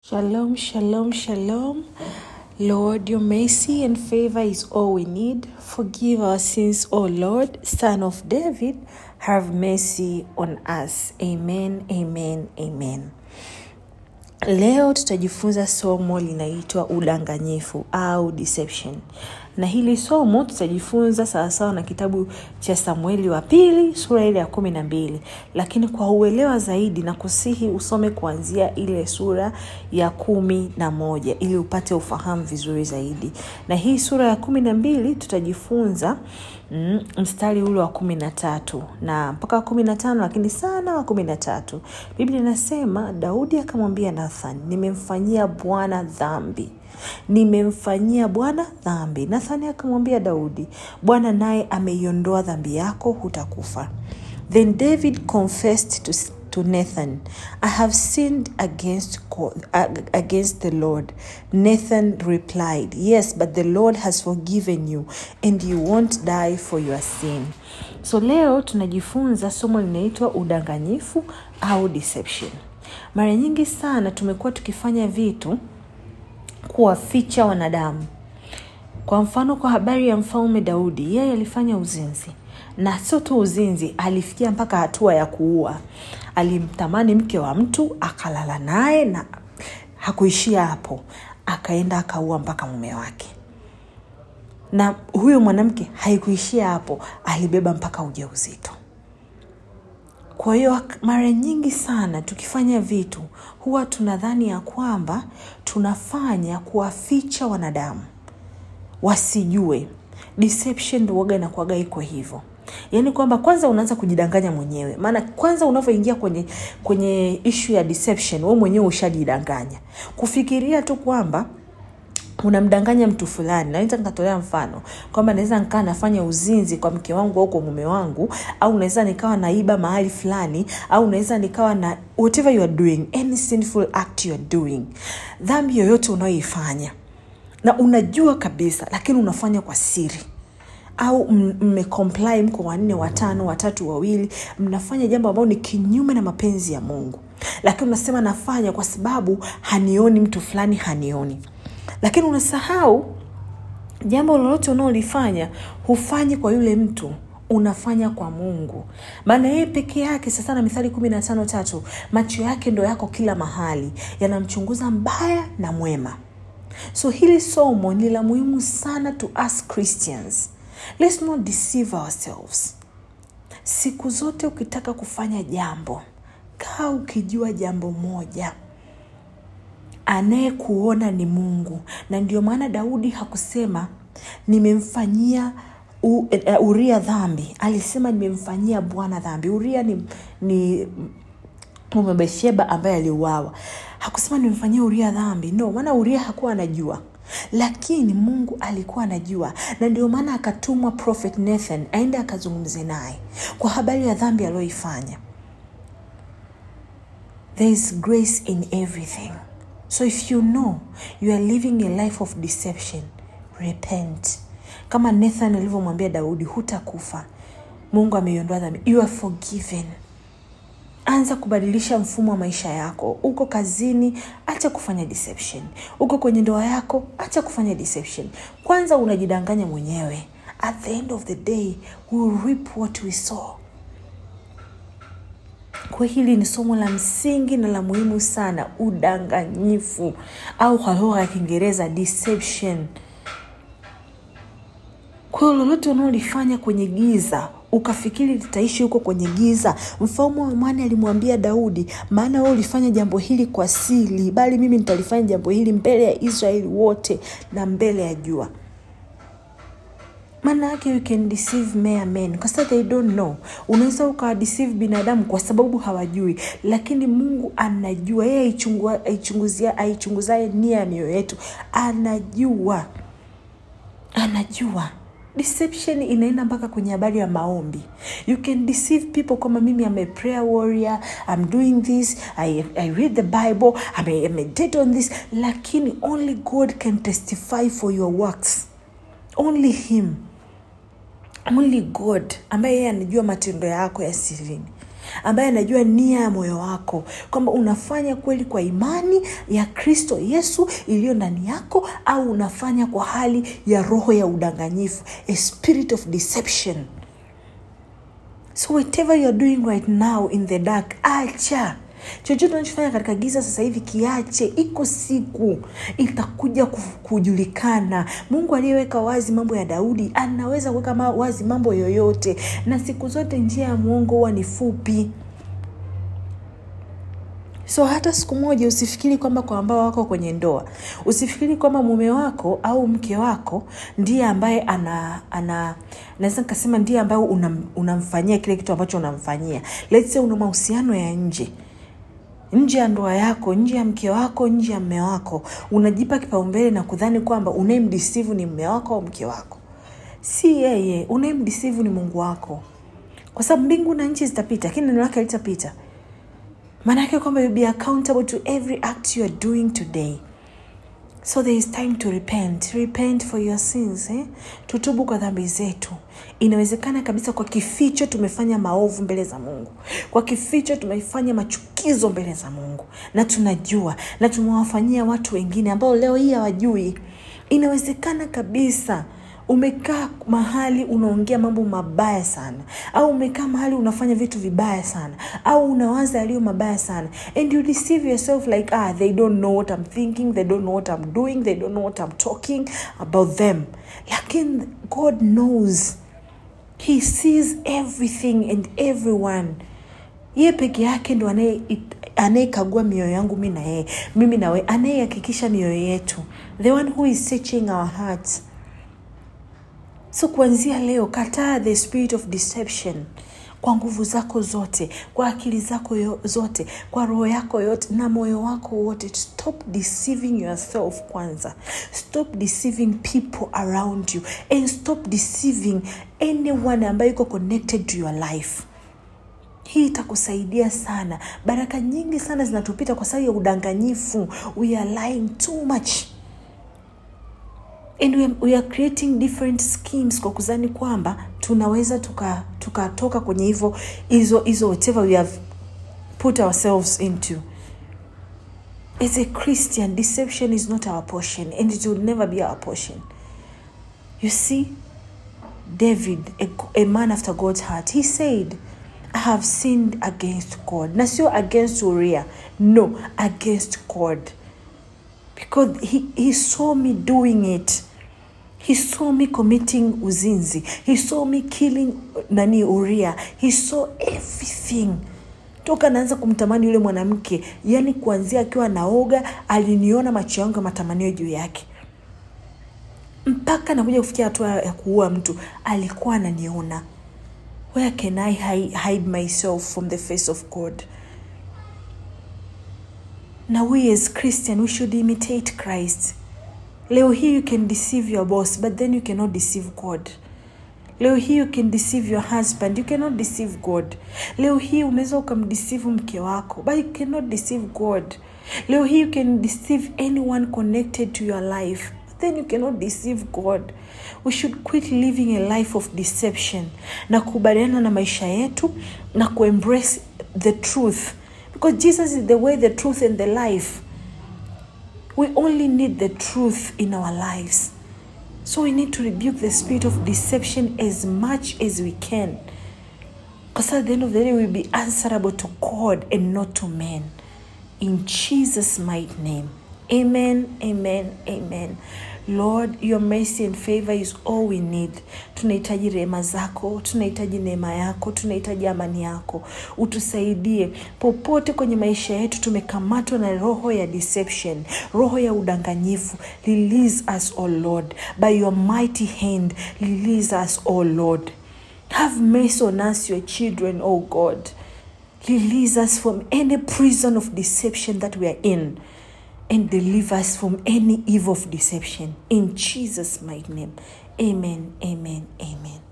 Shalom, shalom, shalom. Lord, your mercy and favor is all we need. Forgive our sins, O Lord, Son of David. Have mercy on us. Amen, amen, amen. Leo tutajifunza somo linaitwa udanganyifu au deception, na hili somo tutajifunza sawasawa na kitabu cha Samueli wa pili sura ile ya kumi na mbili, lakini kwa uelewa zaidi na kusihi usome kuanzia ile sura ya kumi na moja ili upate ufahamu vizuri zaidi. Na hii sura ya kumi na mbili tutajifunza mm, mstari ule wa kumi na tatu na mpaka wa kumi na tano lakini sana wa kumi na tatu biblia inasema daudi akamwambia nathan nimemfanyia bwana dhambi nimemfanyia bwana dhambi nathani akamwambia daudi bwana naye ameiondoa dhambi yako hutakufa then david confessed to to Nathan, I have sinned against God, against the Lord. Nathan replied, Yes, but the Lord has forgiven you and you won't die for your sin. So leo tunajifunza somo linaitwa udanganyifu au deception. Mara nyingi sana tumekuwa tukifanya vitu kuwaficha wanadamu. Kwa mfano, kwa habari ya mfalme Daudi, yeye alifanya uzinzi na sio tu uzinzi, alifikia mpaka hatua ya kuua. Alimtamani mke wa mtu akalala naye, na hakuishia hapo, akaenda akaua mpaka mume wake. Na huyo mwanamke haikuishia hapo, alibeba mpaka ujauzito. Kwa hiyo mara nyingi sana tukifanya vitu huwa tunadhani ya kwamba tunafanya kuwaficha wanadamu wasijue. Deception ndio waga inakuwaga iko hivyo yaani kwamba kwanza unaanza kujidanganya mwenyewe maana kwanza unavyoingia kwenye kwenye ishu ya deception we mwenyewe ushajidanganya kufikiria tu kwamba unamdanganya mtu fulani naweza nikatolea mfano kwamba naweza nikaa nafanya uzinzi kwa mke wangu au kwa mume wangu au naweza nikawa naiba mahali fulani au naweza nikawa na whatever you are doing any sinful act you are doing dhambi yoyote unayoifanya na unajua kabisa lakini unafanya kwa siri au mmecomply mko wanne watano watatu wawili mnafanya jambo ambalo ni kinyume na mapenzi ya mungu lakini unasema nafanya kwa sababu hanioni mtu fulani hanioni lakini unasahau jambo lolote unaolifanya hufanyi kwa yule mtu unafanya kwa mungu maana yeye peke yake sasa na mithali kumi na tano tatu macho yake ndo yako kila mahali yanamchunguza mbaya na mwema so hili somo ni la muhimu sana to us christians let's not deceive ourselves siku zote ukitaka kufanya jambo kaa ukijua jambo moja anayekuona ni mungu na ndio maana daudi hakusema nimemfanyia u, uh, uria dhambi alisema nimemfanyia bwana dhambi uria ni, ni mume bethsheba ambaye aliuawa hakusema nimemfanyia uria dhambi no maana uria hakuwa anajua lakini mungu alikuwa anajua na ndio maana akatumwa prophet nathan aende akazungumze naye kwa habari ya dhambi aliyoifanya there is grace in everything so if you know you are living a life of deception repent kama nathan alivyomwambia daudi hutakufa mungu ameiondoa dhambi you are forgiven anza kubadilisha mfumo wa maisha yako uko kazini acha kufanya deception uko kwenye ndoa yako acha kufanya deception kwanza unajidanganya mwenyewe at the end of the day we reap what we saw kwa hili ni somo la msingi na la muhimu sana udanganyifu au kwa lugha ya kiingereza deception kwa hiyo lolote unaolifanya kwenye giza ukafikiri litaishi huko kwenye giza mfalme wa amani alimwambia daudi maana wewe ulifanya jambo hili kwa siri bali mimi nitalifanya jambo hili mbele ya israeli wote na mbele ya jua maana yake you can deceive mere men kwa sababu they don't know unaweza ukawadeceive binadamu kwa sababu hawajui lakini mungu anajua yeye aichunguzaye nia ya mioyo yetu anajua anajua deception inaenda mpaka kwenye habari ya maombi you can deceive people kwamba mimi am a prayer warrior i'm doing this i, I read the bible I, I meditate on this lakini only god can testify for your works only him only god ambaye yeye anajua matendo yako ya sirini ambaye anajua nia ya moyo wako kwamba unafanya kweli kwa imani ya kristo yesu iliyo ndani yako au unafanya kwa hali ya roho ya udanganyifu a spirit of deception so whatever you're doing right now in the dark acha chochote unachofanya katika giza sasa hivi kiache iko siku itakuja ku- kujulikana mungu aliyeweka wazi mambo ya daudi anaweza kuweka ma- wazi mambo yoyote na siku zote njia ya mwongo huwa ni fupi so hata siku moja usifikiri kwamba kwa ambao wako kwenye ndoa usifikiri kwamba mume wako au mke wako ndiye ambaye ana ana naweza nikasema ndiye ambaye unam, unamfanyia kile kitu ambacho unamfanyia Let's say una mahusiano ya nje nje ya ndoa yako nje ya mke wako nje ya mme wako unajipa kipaumbele na kudhani kwamba unayemdisivu ni mme wako au mke wako si yeye unayemdisivu ni mungu wako kwa sababu mbingu na nchi zitapita lakini neno lake litapita maana yake kwamba you'll be accountable to every act you are doing today so there is time to repent repent for your sins eh? tutubu kwa dhambi zetu inawezekana kabisa kwa kificho tumefanya maovu mbele za mungu kwa kificho tumefanya machukizo mbele za mungu na tunajua na tumewafanyia watu wengine ambao leo hii hawajui inawezekana kabisa umekaa mahali unaongea mambo mabaya sana au umekaa mahali unafanya vitu vibaya sana au unawaza yaliyo mabaya sana and you deceive yourself like ah they don't know what i'm thinking they don't know what i'm doing they don't know what i'm talking about them lakini god knows he sees everything and everyone ye peke yake ndo anaye- anayekagua mioyo yangu mi na yeye mimi nawe anayehakikisha mioyo yetu the one who is searching our hearts so kuanzia leo kataa the spirit of deception kwa nguvu zako zote kwa akili zako yo, zote kwa roho yako yote na moyo wako wote stop deceiving yourself kwanza stop deceiving people around you and stop deceiving anyone ambayo iko connected to your life hii itakusaidia sana baraka nyingi sana zinatupita kwa sababu ya udanganyifu we are lying too much and we are, we are creating different schemes kwa kuzani kwamba tunaweza tukatoka tuka tukatoka kwenye hivyo hizo hizo whatever we have put ourselves into as a christian deception is not our portion and it will never be our portion you see david a, a man after god's heart he said i have sinned against god na sio against uria no against god because he, he saw me doing it he saw me committing uzinzi he saw me killing nani uria he saw everything toka naanza kumtamani yule mwanamke yani kuanzia akiwa naoga aliniona macho yangu ya matamanio juu yake mpaka nakuja kufikia hatua ya kuua mtu alikuwa ananiona where can i hi- hide myself from the face of god na we as christian we should imitate christ leo hii you can deceive your boss but then you cannot deceive god leo hii you can deceive your husband you cannot deceive god leo hii unaweza ukamdeceive mke wako but you cannot deceive god leo hii you can deceive anyone connected to your life but then you cannot deceive god we should quit living a life of deception na kukubaliana na maisha yetu na kuembrace the truth because jesus is the way the truth and the life we only need the truth in our lives so we need to rebuke the spirit of deception as much as we can because at the end of the day we'll be answerable to god and not to men in jesus mighty name amen amen amen lord your mercy and favor is all we need tunahitaji rehema zako tunahitaji neema yako tunahitaji amani yako utusaidie popote kwenye maisha yetu tumekamatwa na roho ya deception roho ya udanganyifu release us o lord by your mighty hand release us o lord have mercy on us your children o god release us from any prison of deception that we are in and deliver us from any evil of deception. In Jesus' mighty name. Amen, amen, amen.